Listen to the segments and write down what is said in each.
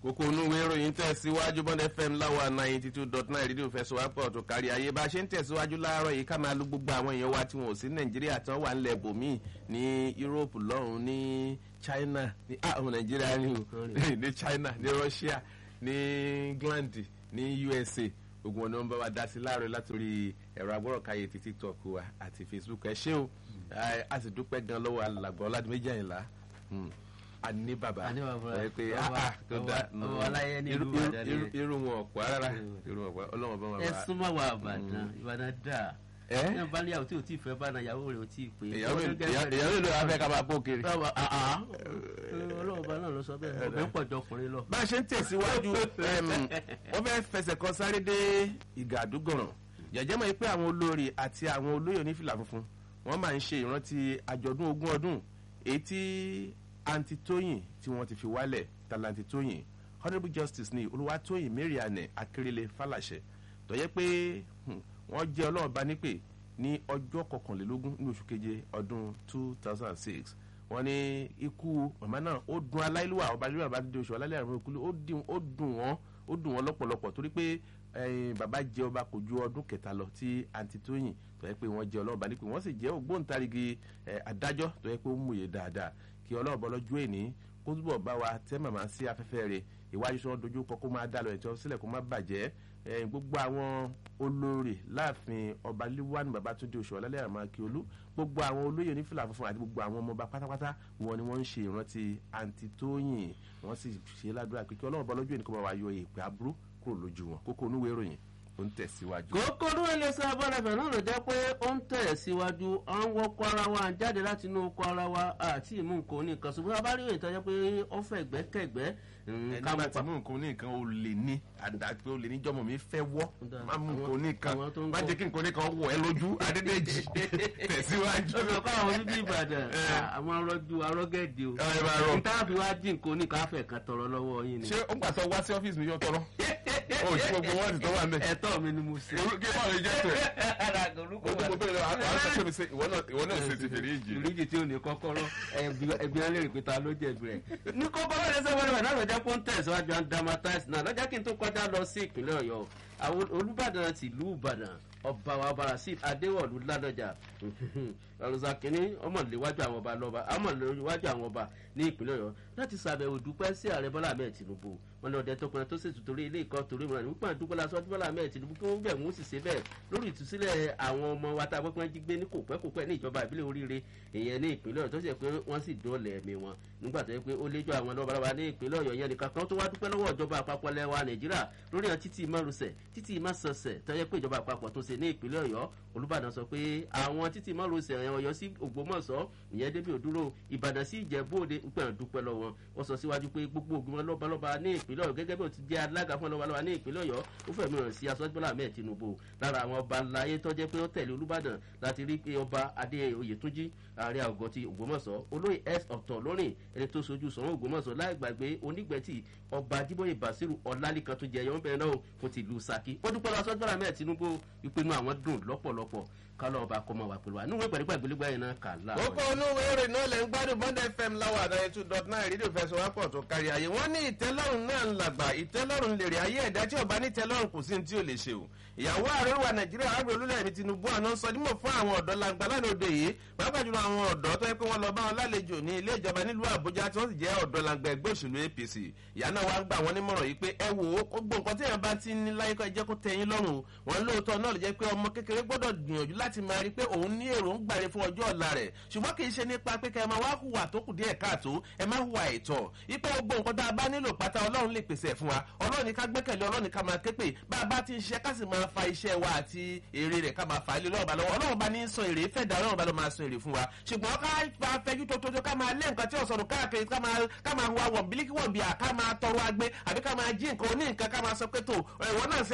kókó onúwé ìròyìn tẹ̀síwájú bond fm láwa ninety two dot nine rédíò fẹsọ̀wápọ̀ tó kárí ayé bá a ṣe ń tẹ̀síwájú láàárọ̀ yìí ká máa lu gbogbo àwọn èèyàn wa tí wọn ò sí nàìjíríà tí wọ́n wà nílẹ̀ bòmíì ní yúróòpù lọ́hùn ní china ní àwọn nàìjíríà ní o ní china ní russia ní england ní usa gbogbo wọn ni wọn bá wa dá sí láàárọ̀ látòrí ẹ̀rọ agbọ́rọ̀káyé ti tiktok wa àti facebook ẹ ṣé o a sì dúpẹ́ gan lọ́wọ́ alàgbọ́ ọ̀làdìmẹ́jì àyìnlá ani baba Ani baba. ẹ pé Ọba- ah tó ọba- da ọba aláyé ní irú ìlú Ìbàdàn irú- ni. irú wọn ọ̀pọ̀ rárá irú wọn ọ̀pọ̀ ọlọ́wọ́n bá wọn ẹ bá súnmọ́ wa àbàdàn ìbàdàn dà ẹ ní bá níyàwó tí o tí ì fẹ́ bá na ìyàwó rẹ̀ o tí ì pé. ìyàwó ìyàwó ìlú afẹ́ ká máa bó kiri. ọlọ́ọ̀bá náà ló sọ bẹ́ẹ̀ ọbẹ̀ pọ̀ jọ ọkùnrin lọ. bá a ṣe ń tẹ̀síwájú em, wọ́n fẹ́ fẹsẹ̀ kan sáré dé ìgà àdúgọ̀ràn jẹ̀jẹ́ mọ̀ pé àwọn olórí àti àwọn olóyè onífìlà funfun wọ́n máa ń ṣe ìrántí àjọ̀dún ogún ọdún èyí tí àǹtí tóyìn tí wọ́n ti fi wálẹ̀ tàlàǹtí tóyìn honourable justice ní olúwatóyìn marianne akérèlé fàlàṣẹ tó yẹ pé hmm, wọ́n jẹ́ ọlọ́run bá nípè ní ọjọ́ kọkànlélógún ní oṣù keje ọdún two thousand and six wọ́n ní ikú màmá náà ó dùn aláìlúwà ọba lílùwà bá dé oṣù alálẹ̀ àrùn ìkúlù ó dùn ó dùn wọ́n ó dùn wọ́n lọ́pọ̀lọpọ̀ torí pé ẹyin bàbá jẹ ọba kò ju ọdún kẹta lọ tí àǹtí tóyìn tó yẹ pé wọ́n jẹ ọlọ́ọ̀bá nípè wọ́n sì jẹ́ ògbóǹtarìgì ẹ, adájọ́ tó yẹ pé ó múye dáadáa kí ọlọ́ọ̀bá lọ́jọ́ èní kó túbọ̀ bá wa tẹ́ màmá sí afẹ́fẹ́ rẹ̀ ìwájú tí wọ́n dojú kọ kó máa dá lọ ẹ̀tọ́ sílẹ̀ kó má bàjẹ́ ẹ̀yìn gbogbo àwọn olórí láàfin ọba líwánu babatunde oṣù ọlálẹ́ àmọ́ akíolú gbogbo àwọn olóyè onífìlà funfun àti gbogbo àwọn ọmọọba pátápátá wọn ni wọ́n ń ṣe ìrántí àǹtí tóyìn wọ́n sì ṣe ládùúrà pé kí ọlọ́run bọ́ lọ́jọ́ èní kó máa wá yọ èèpẹ̀ aburú kúrò lójú wọn kókó onúwèé ìròyìn ó ń tẹ̀síwájú. kókó ló ń lè sọ abọ́dàbẹ̀ náà ló jẹ́ pé ó ń tẹ̀ síwájú à ń wọ́kọ́ ara wa à ń jáde láti inú oko ara wa àti ìmú nǹkan oníkan ṣùgbọ́n abárí òyìn tó jẹ́ pé ó fẹ́ gbẹ́kẹ̀gbẹ́ ẹni bá ti mú nǹkan oníkan ó lè ní àdàpé ó lè ní jọmọ mi fẹ́ wọ́ Dáa. má mú nǹkan Àwọn- oníkan àwọn tó ń má kọ́- jẹ́ kí nǹkan oníkan wọ̀ ẹ́ lójú adédèjì tẹ̀síwájú. ó sọ pé àwọn bíbí ìbàdàn àwọn arọ́jú arọ́gẹ́dì o Ẹ, ẹ máa rọ. níta fi wá dín nǹkan oníkan afẹ́ kan tọrọ lọ́wọ́ yín ni. ṣé ó gbàsọ wá sí ọ́fíìsì mi yóò tọrọ o ò sí gbogbo wọ́ọ̀dì tó wà ń bẹ̀. ẹ̀tọ́ mi ni mo ṣe. kí wọ́n lè jẹ́ tó ara àgọ̀rúkọ o tó mo bẹ̀rẹ̀ àwọn àwọn akẹ́kọ̀ọ́ mi ṣe ìwọ náà ìwọ náà ṣe ti fèrè ìjì. ìríjì tí ò ní kọ́kọ́rọ́ ẹ̀gbìn alẹ́ rè pé ta ló jẹ̀bi rẹ̀. ní kọ́kọ́rọ́ rẹ̀ sẹ́wọ́n rẹ̀ náà lọ́jà pọ́n tẹ̀síwájú and dramatize náà lọ́jà kí n tó kọjá lọ sí ìpínlẹ̀ ọ̀yọ́ àwọn olùbàdàn tìlú ìbàdàn ọba wa barasit adéwọ̀lú ládọjà ọ̀rọ̀sà kínní ọmọléwájú àwọn ọba lọ́ba ọmọléwájú àwọn ọba ní ìpínlẹ̀ ọ̀yọ́ láti sàbẹ̀wò dúpẹ́ sí ààrẹ bọ́lá ahmed tinubu wọn ní ọdẹ tọkùnrin tó ṣètò torí ilé ìkọ́ torí mìíràn nípa àdúgbò lásán ọdún bọ́lá ahmed tinubu kí wọ́n bẹ̀ wọ́n sì ṣe bẹ́ẹ̀ lórí ìtúsílẹ̀ àwọn ọmọ wa tá a gbọ́pẹ́ jí gbé ní kò pẹ́ kò pẹ́ ní ìjọba ìbílẹ̀ oríire ìyẹn ní ìpínlẹ̀ ọ̀yọ́ tó ṣe pé wọ́n sì dóòlẹ̀ ẹ̀mí wọn nígbà tó yẹ pé ó léjọ́ àwọn lọ́balọ́ba ní ìpínlẹ̀ ọ̀yọ́ yẹn nìkan kan tó wá dúpẹ́ lọ́wọ́ ìjọba àpapọ̀ lẹ́wà nàìjíríà lórí àwọn títì márosẹ̀ títì másọsẹ̀ tó yẹ pé ìjọba àpapọ̀ tó ṣe ní ìpínlẹ̀ ọ̀yọ́ olùbàdàn sọ pé àwọn títì márosẹ̀ ọ̀yọ́ sí ògbómọ̀ṣọ́ ìyẹn débi òdúró ìbàdàn sí ìjẹ̀bú òde ń pẹ̀rẹ̀ dúpẹ́ lọ́wọ́ wọ́n sọ síwájú pé gbogbo ògùn lọ́balọ́ba ní ìpínlẹ̀ ọ̀yọ́ gẹ́gẹ́ bí ó ti jẹ́ alága fún lọ́balọ́ba ní ìpínlẹ̀ ọ̀yọ́ ó fẹ̀mí hàn sí aṣọ́júbọ́lá ahmed tinubu lára àwọn ọba ńláyé tó jẹ́ pé ó tẹ̀lé olùbàdàn láti rí pé ọba adé oyètúnjí ààrẹ àgọ́ ti ògbómọ̀ṣọ́ olóyè s ọ̀tọ̀ lórin ẹni tó sojú sọ̀rọ̀ ògbómọ̀ṣọ́ láì gbàgbé onígbẹ̀tì ọba adébóyè basiru ọ̀làlìkan tó jẹ ẹ̀yọ́ bẹ̀rẹ̀ náà fún ti ìlú saki ó dúpẹ́ lọ aṣọ́júbọ́lá ahmed tinubu ìpinnu àwọn dùn lọ́pọ̀lọpọ̀ kálọ̀ ọba kọ́mọ wà pẹ̀lú wa níwèé pẹ̀lú pẹ̀lú yẹn náà kà láàárọ̀ kókó onúwé ìròyìn náà lè ń gbádùn bond fm láwà àdáyé two dot nine rédíò fẹsọ̀wápọ̀ tó kárí ayé wọ́n ní ìtẹ́lọ́rùn náà ń làgbà ìtẹ́lọ́rùn lèrè ayé ẹ̀dá tí ọba ní ìtẹ́lọ́rùn kò sí ní tí ò lè ṣe o ìyàwó ààrẹ wa nàìjíríà àgbẹ̀ olúlẹ̀ mi tinubu àná sọ dímọ̀ fún àwọn ọ̀dọ́ langba lánàá òde yìí pàápàá jùlọ àwọn ọ̀dọ́ tó yẹ pé wọ́n lọ bá wọn lálejò ní ilé ìjọba nílùú àbújá tí wọ́n sì jẹ́ ọ̀dọ́ langba ẹgbẹ́ òṣèlú apc ìyá náà wá gbà wọ́n nímọ̀ràn yìí pé ẹ wò ó gbogbo nǹkan tí èèyàn bá ti ní láyé kọ́ ẹ jẹ́ kó tẹ yín lọ́rùn wọn lóòótọ́ náà lè jẹ́ pé ọmọ kékeré gbọ́dọ̀ gbìyànjú láti máa rí pé òun ní èròǹgbà rẹ fún ọjọ́ ọ̀la rẹ̀ ṣùgbọ́n kì í ṣe nípa pé kẹ́ ẹ máa wá hùwà tó kù díẹ̀ káàtó ẹ má hùwà ẹ̀tọ́ ipò gbogbo nǹkan tá a bá nílò pátá ọlọ́run lè pèsè ẹ̀ fún wa ọlọ́run ní ká gbẹ́kẹ̀lé ọlọ́run ní ká máa ké pè bá a bá ti ń ṣiṣẹ́ ká sì máa fa iṣẹ́ wa àti èrè rẹ̀ ká máa fà á lé lọ́wọ́ bá lọ́wọ́ ọlọ́run bá ní sọ èrè fẹ́ dá ọlọ́run bá lọ máa sọ èrè fún wa ṣùgbọ́n ká fa fẹ́jú tó tótó ká máa lé nǹkan tí ọ̀sọ̀rọ̀ káàkiri ká máa ká máa hùwà wọ̀n bílíkì wọ̀n bíà ká máa tọrọ agbé àbí ká máa jí nǹkan oní nǹkan ká máa sọ pé tó ẹ̀wọ̀n náà ṣe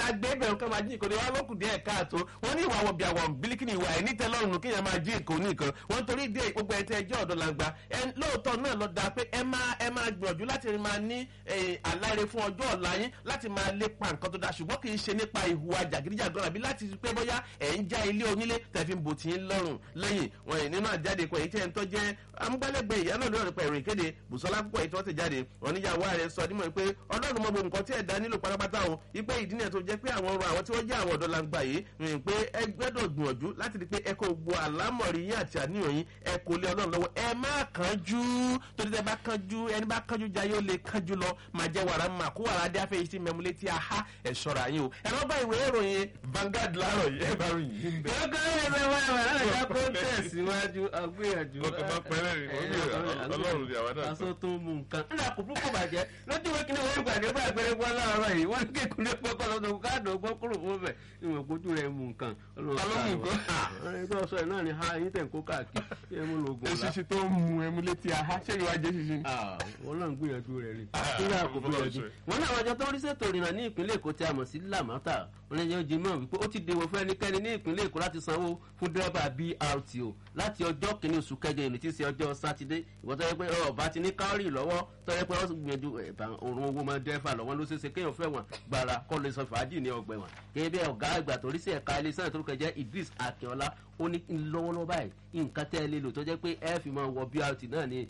máa gbé bẹ̀rù ká máa jí nǹkan ní wọn lókùn díẹ̀ káàtó wọn ní ìwà àwọn bí àwọn bílíkì ní ìwà ẹ̀ ní tẹ́lọ́rùn kéèyàn máa jí nǹkan oníkan wọn torí dé gbogbo ẹ̀ tẹ́ ẹjọ́ ọ̀dọ́ làǹgbà ẹ lóòótọ́ náà lọ da pé ẹ máa ẹ máa gbìyànjú láti máa ní àláre fún ọjọ́ ọ̀la yín láti máa lépa nǹkan tó dáa ṣùgbọ́n kì í ṣe nípa ìhùwà jàgídíjàgan àbí láti pé bóyá ẹ̀ ń já ilé onílé tẹ̀fí ń bò tí ń lọ́rùn lẹ́yìn wọn ẹ̀ nínú àjáde kan èyí tẹ́ ń tọ́ jẹ́ amúgbálẹ́gbẹ̀ẹ́ ìyá náà lórí pẹ̀lú ìkéde bùsọ́lá púpọ̀ èyí tí wọ́n ti jáde wọn níyàwó ààrẹ sọ dímọ̀ pé ọlọ́run mọ gbogbo nǹkan tí ẹ̀dá nílò pátápátá o ipe ìdí nìyẹn tó jẹ́ pé àwọn ọrọ̀ àwọn tí wọ́n jẹ́ àwọn ọ̀dọ́ langba yìí rìn pé ẹ gbẹ́dọ̀ gbìyànjú láti rí pé ẹ kò gbọ́ àlámọ̀rí yín àti àníyàn yín ẹ kò lé ọlọ́run lọ́wọ́ ẹ má kánjú torí tẹ bá kánjú ẹni bá kánjú jayé ó lè kánjú lọ máa jẹ wàrà máa kó wàrà dé afẹ́ yìí sí mẹ́múlé tí a há ẹ̀ ṣọ́ra yín o ẹ lọ́ bá ìwé ìròyìn Vanguard láàárọ̀ yìí ẹ bá ròyìn yín bẹ́ẹ̀. Ọkọ̀ ẹ̀rọ wa wà láyà kó tẹ̀síwájú agbéyànjú. Ọkọ̀ máa pẹ́rẹ́ rìn wọ́n bí ọlọ́run ni àwa náà sọ. Aṣọ tó mú nǹkan. Nígbà kò púpọ̀ bàjẹ́ lójú ìwé kìnìún wọ́n gbàdé bá àgbẹ̀rẹ̀ wọn láàárọ̀ yìí wọ́n ní kékeré pọ́kọ́ lọ́dún káàdùn ọgbọ́n kúrò fún bẹ̀. Ìwọ̀n kojú rẹ̀ mú nǹkan. Ta ló mú nǹkan? Ẹni tó sọ ẹ̀ náà ni ha yín tẹ̀ ń kó káàkiri. Ṣé ẹ mú lògùn ọ̀la? eṣinṣin tó ń mu ẹmu létí aha ṣé ìwà jẹ́ ṣinṣin. wọ́n náà ń gbìyànjú rẹ̀ rí nígbà kò gbìyànjú. wọ́n ní àwọn àjọ tó ń rí ṣètò ìrìnnà ní ìpínlẹ̀ èkó tí a mọ̀ sí lamata wọ́n lè jẹ́ jimọ̀ wípé ó ti dèwọ̀ fún ẹnikẹ́ni ní ìpínlẹ̀ èkó láti sanwó fún dírẹ́bà brt o láti ọjọ́ kìíní oṣù kẹjọ ìrìn tí í ṣe ọjọ́ sátidé ìwọ́n tó yẹ pé ọba ti ní káórì lọ́wọ́ tó yẹ pé wọ́n gbìyànjú ẹ̀bà òrùn owó máa dẹ́fà lọ́wọ́ ló ṣeéṣe kéèyàn fẹ́ wọn gbàrà kọ́ lè sọ fàájì ní ọgbẹ́ wọn. gẹ́gẹ́ bí ọ̀gá àgbà tó rí sí ẹ̀ka ilé sẹ́yìn tó rúkọ jẹ́ Idris Akínọlá ó ní lọ́wọ́lọ́wọ́ báyìí nǹkan tẹ́ ẹ lè lò tó jẹ́ pé ẹ fi máa wọ brt náà ni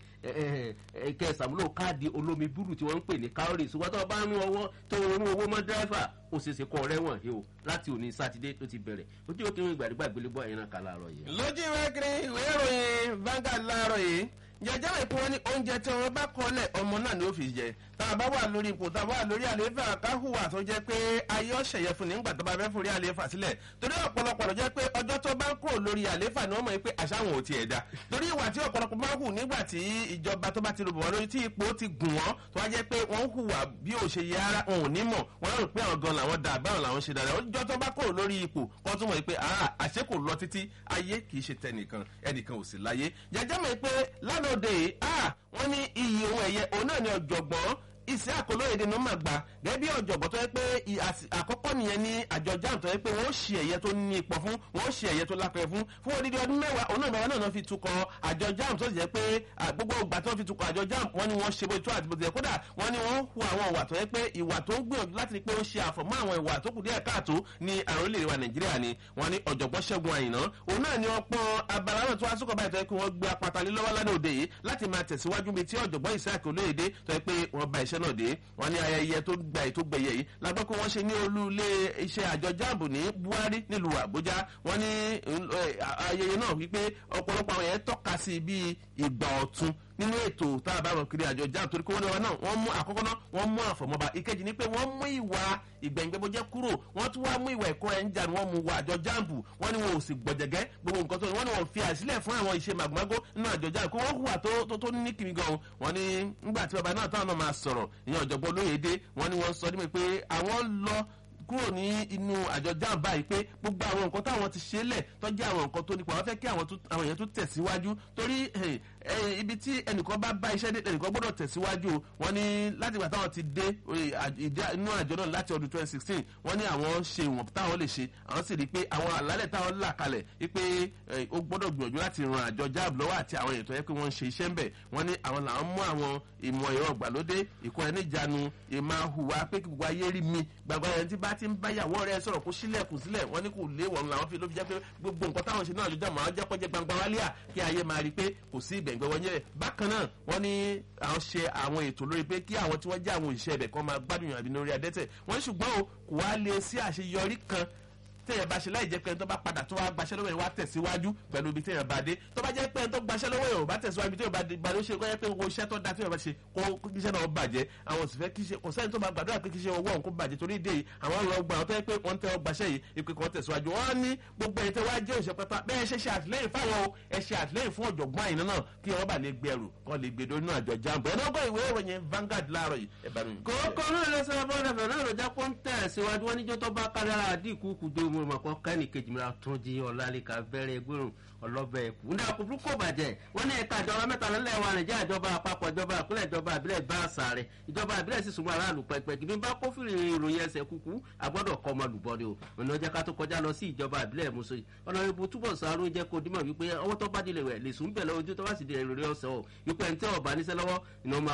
kẹ́ ẹ sàmúlò káàdì olómi búrú tí wọ́n ń pè ní káórì ṣùgbọ́n tó o bá ń owó tó o rún owó mọ́ dẹ́fà ó ṣe é ṣe kọ́ rẹ́wọ̀n yìí o láti òní sátidé tó ti bẹ̀rẹ̀ ojú òkè wọn ìgbàdúgbà gbélégbọ́ ẹ̀yìn náà kà láàárọ̀ yìí. lójú ìwé kiri ìwé ìròyìn Vanguard láàárọ̀ yìí jẹjẹ rẹ pé wọn ní oúnjẹ tí wọn bá kọlẹ ọmọ náà ni ó fi jẹ tá a bá wà lórí ipò tá a bá wà lórí àlééfà káhùwà tó jẹ pé ayé ọ̀sẹ̀yẹ fún nígbà tó bá fẹ́ forí àlééfà sílẹ̀ torí ọ̀pọ̀lọpọ̀ ló jẹ́ pé ọjọ́ tó bá ń kúrò lórí àlééfà ni wọ́n mọ̀ pé àṣà wọn ò tiẹ̀ da torí ìwà tí ọ̀pọ̀lọpọ̀ máa ń hù nígbà tí ìjọba tó bá ti rò bọ̀ lórí tí ipò ti gùn wọ́n tó wá jẹ́ pé wọ́n ń hùwà bí ò ṣe yẹ ara wọn ò ní mọ̀ wọ́n rò pé àwọn gan làwọn da àbáwọn làwọn ṣe dáadáa ọjọ́ tó bá kúrò lórí ipò kọ́ tún mọ̀ pé àṣẹ kò lọ títí ayé kì í ṣe tẹnìkan ẹnìkan ò sì láyé jẹjẹ mọ̀ pé lánàá òde yìí wọ́n ní iyì ohun ẹ̀yẹ òun náà ni ọ̀jọ̀gbọ́n ìsẹ́ àkọlóyèdè ní mà gbà gẹ́gẹ́ bí ọ̀jọ̀gbọ́n tó yẹ pé àkọ́kọ́ nìyẹn ní àjọ jam tó yẹ pé wọ́n ṣe ẹ̀yẹ tó ní ipò fún wọ́n ṣe ẹ̀yẹ tó lápẹ̀ fún fún odidi ọdún mẹ́wàá òun náà bàbá náà fi tukọ̀ àjọ jam tó jẹ́ pé gbogbo ìgbà tó fi tukọ̀ àjọ jam wọ́n ní wọ́n ṣe bó tó àti bó ti yẹ kódà wọ́n ní wọ́n hu àwọn ìwà tó yẹ pé ìwà tó ń gbìyànjú láti rí pé ó ṣe àfọ̀mọ́ àwọn ìwà tó kù díẹ̀ káàtó ní àrùn orílẹ̀-èdè wa nàìjíríà ni wọ́n ní ọ̀jọ̀gbọ́n ṣẹ́gun àyìnà òun náà ni wọ́n pọ́n abala náà tó wá sókò báyìí tó yẹ pé wọ́n gbé apata lé lọ́wọ́ lánàá òde yìí láti máa tẹ̀síwájú bíi tí ọ̀jọ̀gbọ́n ìsáàkì olóyèdè tó yẹ pé wọ́n ba iṣẹ́ náà dé wọ́n ní ayẹyẹ tó gba ètò gbẹ̀yẹ yìí lágbọ́ pé wọ́n ṣe ní olú ilé iṣẹ́ àjọ jáàbù ní buhari nílùú àbújá wọ́n ní ayẹyẹ náà wípé ọ̀pọ̀lọpọ̀ àwọn yẹn tọ́ka sí bíi ìgbà ọ̀tun nínú ètò tá a bá wọn kiri àjọ jáàmù torí pé wọ́n ní wọn náà wọ́n mú àkọ́kọ́ náà wọ́n mú àfọ̀mọ́ba ìkejì ni pé wọ́n mú ìwà ìgbẹ̀ngbẹ̀bọ̀jẹ́ kúrò wọ́n tún wá mú ìwà ẹ̀kọ́ ẹ̀ ń jà ní wọ́n mú wọ àjọ jáàmù wọ́n ní wọn ò sì gbọ̀jẹ̀gẹ́ gbogbo nǹkan tó ní wọ́n ní wọ́n fi àsílẹ̀ fún àwọn ìṣe màgòmágó nínú àjọ jáàmù kó wọ́n hùwà tó ní kìmí gan wọ́n ní nígbà tí bàbá náà táwọn náà máa sọ̀rọ̀ ìyẹn ọ̀jọ̀gbọ́n olóyèdè wọ́n ní wọ́n sọ ní pé àwọn lọ kúrò ní inú àjọ jam báyìí pé gbogbo àwọn nǹkan táwọn ti ṣe lẹ̀ tọ́jú àwọn nǹkan tó nípa wọ́n fẹ́ kí àwọn èèyàn tó tẹ̀síwájú torí ibi tí ẹnìkan bá bá iṣẹ́ dé ẹnìkan gbọ́dọ̀ tẹ̀síwájú wọ́n ní láti ìgbà táwọn ti dé inú àjọ náà láti ọdún twenty sixteen wọ́n ní àwọn ṣe ìwọ̀n táwọn lè ṣe àwọn sì rí i pé àwọn àlálẹ̀ táwọn là kalẹ̀ wípé ó gbọ́dọ̀ gbìyànjú láti ran àjọ jam lọ́wọ́ àti àwọn èèyàn tó yẹ pé wọ́n ń ṣe iṣẹ́ ń bẹ̀ wọ́n ní àwọn làwọn mú àwọn ìmọ̀ ẹ̀rọ ìgbàlódé ìkọ́ ẹni ìjánu ìmọ̀ hùwà pé kí gbogbo ayé rí mi gbàgbọ́ ẹni tí bá ti ń báyàwó rẹ sọ̀rọ̀ kó sílẹ̀kùn sílẹ̀ wọ́n ní kò léwọ̀n làwọn fi ló fi jẹ́ pé gbogbo nǹkan táwọn ṣe náà ló jẹ́ mọ́ àwọn jẹ́pọ̀ jẹ́ gbangba wálé à kí ayé máa rí i pé kò sí ìbẹ̀ǹgbẹ̀ wọ́n yẹn bákan náà wọ́n ní àwọn ṣe àwọn ètò lórí pé kí àwọn tí wọ́n jẹ́ àwọn òṣìṣẹ́ ibẹ̀ kan máa gbádùn àbí lórí adẹ́tẹ̀ wọ́n ní ṣùgbọ́n o kò wá lè sí àṣeyọrí kan téèyàn bá ṣe láì jẹ́ pé ẹni tó bá padà tó wá gbaṣẹ́ lọ́wọ́ yẹn wá tẹ̀síwájú pẹ̀lú ibi téèyàn bá dé tó bá jẹ́ pé ẹni tó gbaṣẹ́ lọ́wọ́ yẹn ò bá tẹ̀síwájú ibi téèyàn bá dé gbàdé ó ṣe kọ́ yẹ pé owó iṣẹ́ tó da téèyàn bá ṣe kó kíṣẹ́ náà bàjẹ́ àwọn òsì fẹ́ kíṣẹ́ kò sẹ́ni tó máa gbàdúrà pé kíṣẹ́ owó ọ̀hún kó bàjẹ́ torí ìdí èyí àwọn ọ̀rọ̀ ọgbà ọ̀tọ́ yẹ pé wọ́n tẹ́ ọgbàṣẹ́ yìí ìpè kan tẹ̀síwájú wọ́n ní gbogbo ẹ̀yìn tẹ́ wá jẹ́ òṣìṣẹ́ pátá bẹ́ẹ̀ ṣe ṣe àtìlẹ́yìn fáwọn o ẹ ṣe àtìlẹ́yìn fún ọ̀jọ̀gbọ́n àyìnà náà kí wọ́n bá lè gbé ẹrù kọ́ lè gbé lónú àjọ jambo ẹ̀ náà gbọ́ ìwé ìròyìn Vanguard láàárọ̀ yìí ẹ̀ bá mi. kòókò náà lọ sọ bọ́ọ̀dà fẹ̀ náà lọ́jà pọ́ńtẹ̀ síwájú wọn níjọ́ tó bá kárí ara àdínkù kùdó mo mo mọ̀ kọ́ kẹ́ni kejì mìíràn tún jí ọ̀làlẹ́ka bẹ̀rẹ̀ gbẹ̀rún ọlọ́bẹ̀ ẹ̀kú. ní àkùrú kò bàjẹ́ wọ́n ní ẹ̀ka ìjọba mẹ́ta lọ́lẹ̀ wa nàìjíríà ìjọba àpapọ̀ ìjọba ìpínlẹ̀ ìjọba ìbílẹ̀ bá àṣà rẹ̀ ìjọba ìbílẹ̀ sì súnmọ́ aráàlú pẹ́pẹ́ kí bí bá kófìrí ìròyìn ẹsẹ̀ kúkú àgbọ́dọ̀ kọ́ ọmọ lùbọ́dẹ o ọ̀nà ọjà ká tó kọjá lọ sí ìjọba ìbílẹ̀ muso ọ̀nà ibo túbọ̀ sàárò jẹ́ kó dímọ̀ wípé ọwọ́ tó bá dilẹ̀ rẹ̀ lè sùn bẹ̀ lọ́wọ́ ojú tó bá sì di èrè ọ̀sẹ̀ o wípé ẹni tí ọ̀bá níṣẹ́ lọ́wọ́ ìnáwó